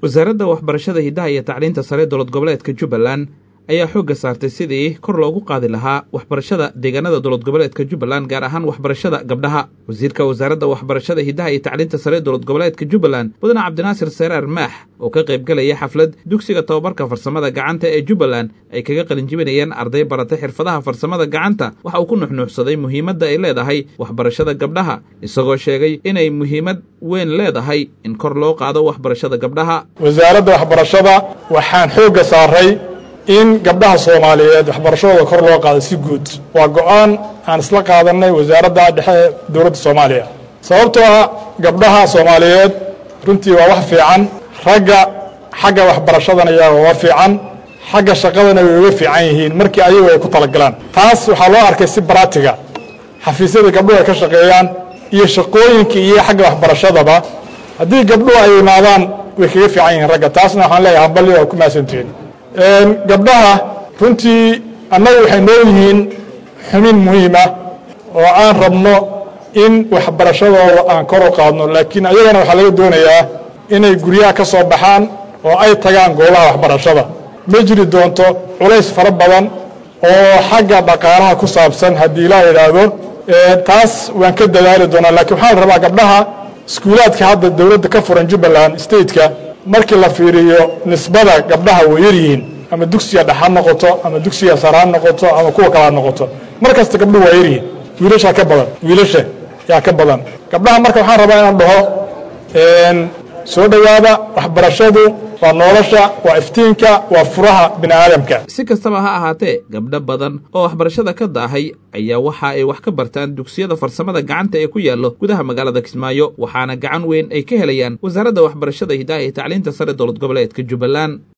wasaaradda waxbarashada hiddaha iyo tacliinta sare dowlad goboleedka jubbaland ayaa xoogga saartay sidii kor loogu qaadi lahaa waxbarashada deegaanada dowlad goboleedka jubbaland gaar ahaan waxbarashada gabdhaha wasiirka wasaaradda waxbarashada hiddaha iyo tacliinta sare dowlad goboleedka jubbaland mudane cabdinaasir seraar maax oo ka qaybgalaya xaflad dugsiga tobabarka farsamada gacanta ee jubbaland ay kaga qalinjibinayeen arday baratay xirfadaha farsamada gacanta waxa uu ku nuxnuuxsaday muhiimadda ay leedahay waxbarashada gabdhaha isagoo sheegay inay muhiimad weyn leedahay in kor loo qaado waxbarashada gabdhaha wasaaradda waxbarashada waxaan xoogga saaray in gabdhaha soomaaliyeed waxbarashadooda kor loo qaado si guud waa go-aan aan isla qaadanay wasaaradda dhexe ee dowladda soomaaliya sababtoo ah gabdhaha soomaaliyeed runtii waa wax fiican ragga xagga waxbarashadana iyaga waa fiican xagga shaqadana way uga fiican yihiin markii ayagu ay ku talagalaan taas waxaa loo arkay si baratiga xafiisyada gabdhuhu ay ka shaqeeyaan iyo shaqooyinka iyo xagga waxbarashadaba haddii gabdhuhu ay imaadaan way kaga fiican yihiin ragga taasna waxaan leeyahay hambalyo waa ku mahadsantihiin gabdhaha runtii annagu waxay noo yihiin xumin muhiima oo aan rabno in waxbarashadooda aan kor u qaadno laakiin ayagana waxaa laga doonayaa inay guryaha ka soo baxaan oo ay tagaan goobaha waxbarashada ma jiri doonto culays fara badan oo xagga dhaqaalaha ku saabsan haddii ilaa idhaahdo taas waan ka dadaali doonaa laakiin waxaan rabaa gabdhaha iskuulaadka hadda dowladda ka furan jubbaland stateka markii la fiiriyo nisbada gabdhaha way yaryihiin ama dugsiga dhex ha noqoto ama dugsiga sare ha noqoto ama kuwa kale ha noqoto mar kasta gabdhuhu waa yaryihiin wiilashaa ka badan wiilasha yaa ka badan gabdhaha marka waxaan rabaa inaan dhaho soo dhowaada waxbarashadu waa nolosha waa iftiinka waa furaha bini aadamka si kastaba ha ahaatee gabdho badan oo waxbarashada ka daahay ayaa waxa ay wax ka bartaan dugsiyada farsamada gacanta ee ku yaallo gudaha magaalada kismaayo waxaana gacan weyn ay ka helayaan wasaaradda waxbarashada hiddaha iyo tacliinta sare dowlad goboleedka jubbaland